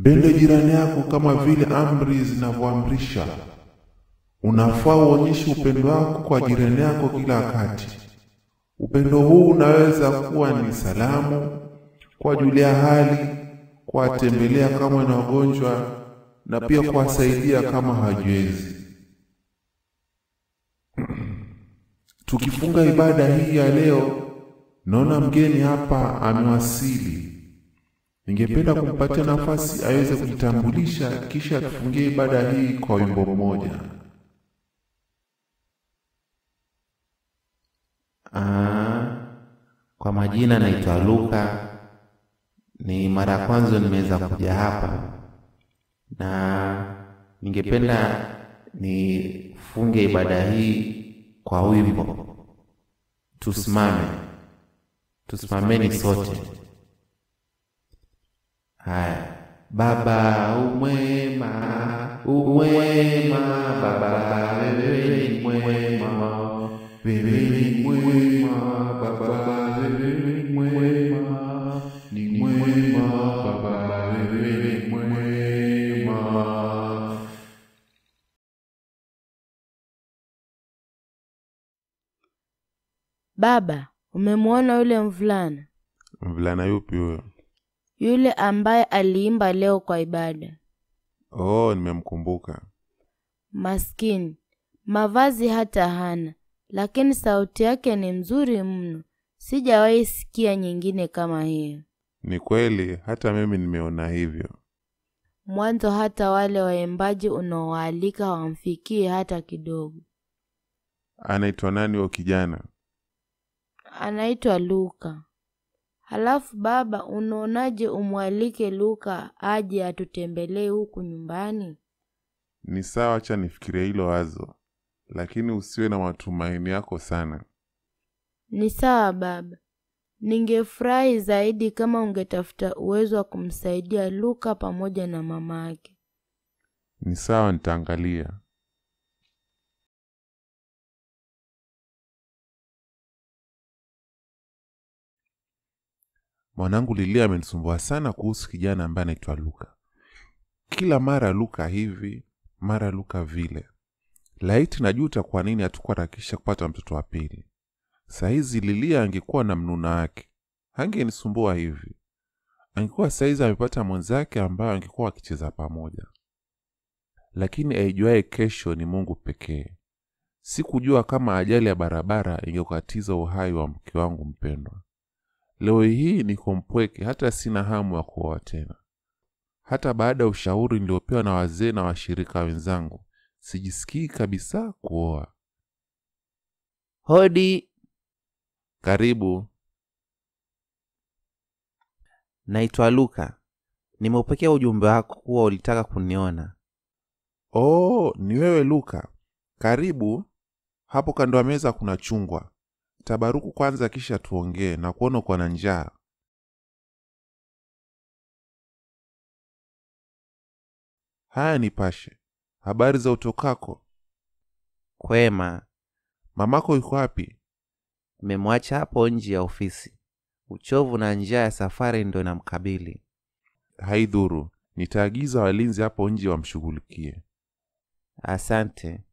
Mpende jirani yako kama vile amri zinavyoamrisha. Unafaa uonyeshe upendo wako kwa jirani yako kila wakati. Upendo huu unaweza kuwa ni salamu, kuwajulia hali, kuwatembelea kama na wagonjwa na pia kuwasaidia kama hajiwezi. Tukifunga ibada hii ya leo, naona mgeni hapa amewasili. Ningependa kumpatia nafasi aweze kujitambulisha, kisha tufungie ibada hii kwa wimbo mmoja. Ah, kwa majina naitwa Luka. Ni mara ya kwanza nimeweza kuja hapa, na ningependa nifunge ibada hii kwa wimbo. Tusimame, tusimameni sote. Haya. Baba umwema, umwema, Baba wewe ni mwema, wewe ni mwema, Baba wewe ni mwema, ni mwema, Baba wewe ni mwema. Baba, umemwona yule mvulana Mvulana yupi huyo? yule ambaye aliimba leo kwa ibada? Oh, nimemkumbuka. Maskini, mavazi hata hana, lakini sauti yake ni mzuri mno. Sijawahi sikia nyingine kama hiyo. Ni kweli, hata mimi nimeona hivyo. Mwanzo hata wale waimbaji unaowaalika hawamfikii hata kidogo. Anaitwa nani huyo kijana? Anaitwa Luka. Halafu baba, unaonaje umwalike Luka aje atutembelee huku nyumbani? Ni sawa, acha nifikirie hilo wazo, lakini usiwe na matumaini yako sana. Ni sawa baba. Ningefurahi zaidi kama ungetafuta uwezo wa kumsaidia Luka pamoja na mama yake. Ni sawa, nitaangalia. Mwanangu Lilia amenisumbua sana kuhusu kijana ambaye anaitwa Luka. Kila mara Luka hivi, mara Luka vile. Laiti najuta kwa nini hatukuharakisha kupata mtoto wa pili. Saizi Lilia angekuwa na mnuna wake, hangenisumbua hivi. Angekuwa saizi amepata mwenzake ambayo angekuwa wakicheza pamoja. Lakini aijuaye kesho ni Mungu pekee. Sikujua kama ajali ya barabara ingekatiza uhai wa mke wangu mpendwa. Leo hii niko mpweke, hata sina hamu ya kuoa tena. Hata baada ya ushauri niliopewa na wazee na washirika wenzangu, sijisikii kabisa kuoa. Hodi, Karibu. naitwa Luka. Nimeupokea ujumbe wako kuwa ulitaka kuniona. Oh, ni wewe Luka. Karibu. Hapo kando ya meza kuna chungwa. Tabaruku kwanza, kisha tuongee na kuona uko na njaa. Haya, nipashe. Habari za utokako? Kwema, Mamako yuko wapi? nimemwacha hapo nje ya ofisi. Uchovu na njaa ya safari ndo inamkabili. Haidhuru, nitaagiza walinzi hapo nje wamshughulikie. Asante.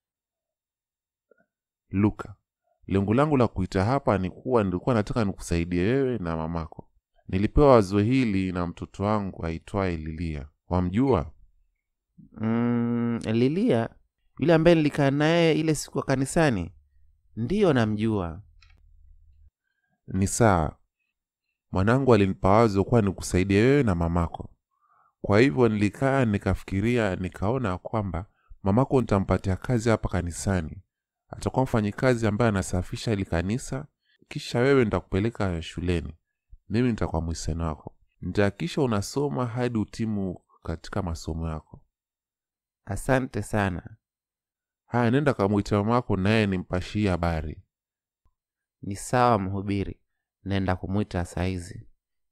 Luka, lengo langu la kuita hapa ni kuwa nilikuwa nataka nikusaidie wewe na mamako. Nilipewa wazo hili na mtoto wangu aitwaye Lilia. Wamjua? Mm, Lilia yule ambaye nilikaa naye ile siku ya kanisani, ndiyo namjua. Ni sawa. Mwanangu alinipa wazo kuwa nikusaidie wewe na mamako. Kwa hivyo nilikaa nikafikiria, nikaona kwamba mamako nitampatia kazi hapa kanisani. Atakuwa mfanyikazi ambaye anasafisha ili kanisa, kisha wewe nitakupeleka shuleni. Mimi nitakuwa mwiseni wako. Nitahakikisha unasoma hadi utimu katika masomo yako. Asante sana. Haya, nenda kamwita mamako naye nimpashie habari. Ni sawa mhubiri, naenda kumwita saizi.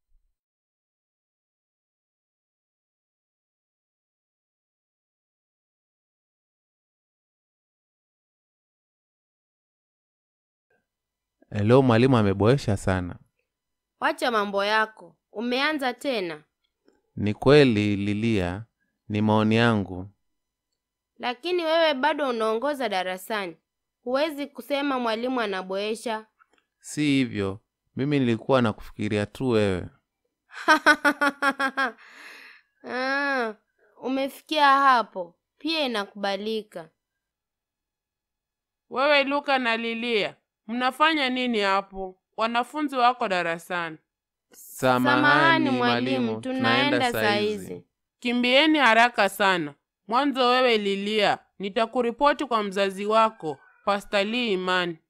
Leo mwalimu ameboesha sana. Wacha mambo yako, umeanza tena. Ni kweli Lilia, ni maoni yangu. Lakini wewe bado unaongoza darasani. Huwezi kusema mwalimu anaboesha. Si hivyo, mimi nilikuwa nakufikiria tu wewe. Ah, umefikia hapo. Pia inakubalika. Wewe Luka na Lilia, mnafanya nini hapo? Wanafunzi wako darasani. Samahani mwalimu, tunaenda saa hizi. Kimbieni haraka sana. Mwanzo wewe Lilia, nitakuripoti kwa mzazi wako, Pastor Lee Imani.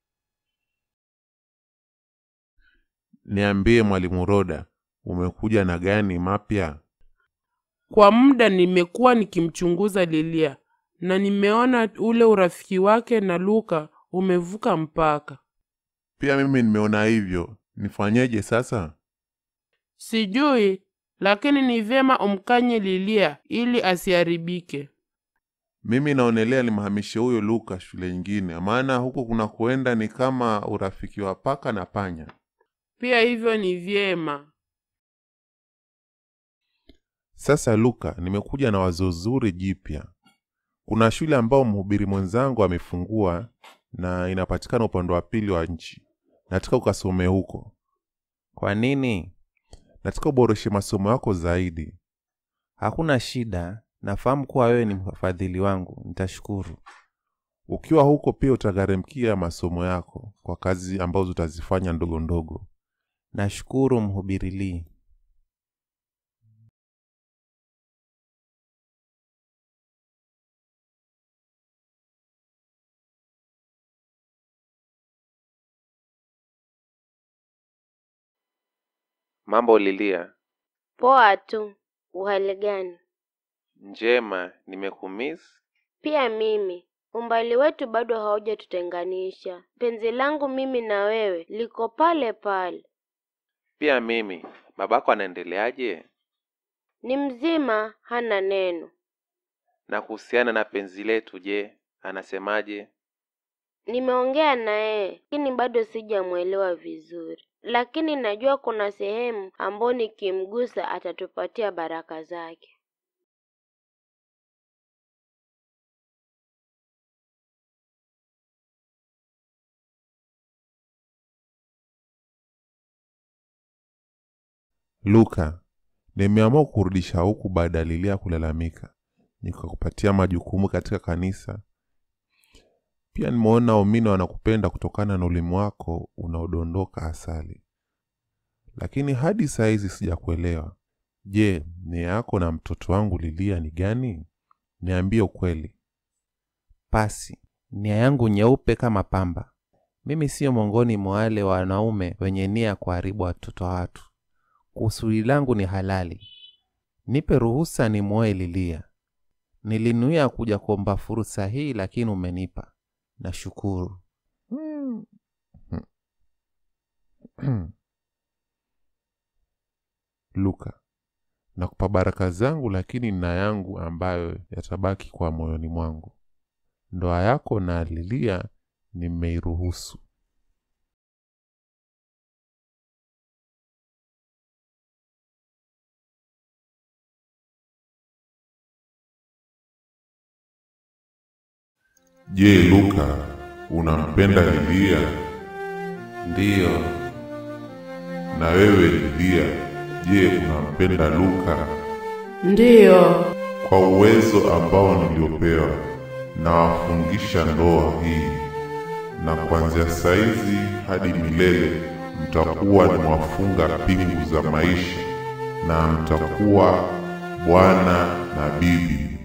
Niambie mwalimu Roda, umekuja na gani mapya? Kwa muda nimekuwa nikimchunguza Lilia na nimeona ule urafiki wake na Luka umevuka mpaka. Pia mimi nimeona hivyo. Nifanyeje sasa? Sijui, lakini ni vyema umkanye Lilia ili asiharibike. Mimi naonelea nimhamishe huyo Luka shule nyingine, maana huku kuna kuenda ni kama urafiki wa paka na panya. Pia hivyo ni vyema. Sasa Luka, nimekuja na wazo zuri jipya. Kuna shule ambao mhubiri mwenzangu amefungua na inapatikana upande wa pili wa nchi. Nataka ukasome huko. Kwa nini? Nataka uboreshe masomo yako zaidi. Hakuna shida, nafahamu kuwa wewe ni mfadhili wangu, nitashukuru. Ukiwa huko pia utagharamikia masomo yako kwa kazi ambazo utazifanya ndogo ndogo. Nashukuru mhubiri Lee. Mambo Lilia. Poa tu. Uhali gani? Njema, nimekumiss. Pia mimi. Umbali wetu bado haujatutenganisha. Penzi langu mimi na wewe liko pale pale. Pia mimi. Babako anaendeleaje? Ni mzima, hana neno. Na kuhusiana na penzi letu, je, anasemaje? Nimeongea na yeye, lakini bado sijamwelewa vizuri. Lakini najua kuna sehemu ambayo nikimgusa atatupatia baraka zake. Luka, nimeamua kurudisha huku baada ya Lilia kulalamika, nikakupatia majukumu katika kanisa. Pia nimeona waumini wanakupenda kutokana na ulimi wako unaodondoka asali, lakini hadi saa hizi sijakuelewa. Je, nia yako na mtoto wangu Lilia ni gani? Niambie ukweli. Pasi, nia yangu nyeupe kama pamba. Mimi siyo miongoni mwa wale wanaume wenye nia ya kuharibu watoto wa watu. Kusudi langu ni halali. Nipe ruhusa nimwoe Lilia. Nilinuia kuja kuomba fursa hii, lakini umenipa. Nashukuru. Luka, nakupa baraka zangu, lakini na yangu ambayo yatabaki kwa moyoni mwangu. Ndoa yako na Lilia nimeiruhusu. Je, Luka, unampenda Lilia? Ndiyo, Na wewe Lilia, je, unampenda Luka? Ndiyo. Kwa uwezo ambao niliopewa, nawafungisha ndoa hii, na kuanzia saizi hadi milele mtakuwa ni wafunga pingu za maisha, na mtakuwa bwana na bibi.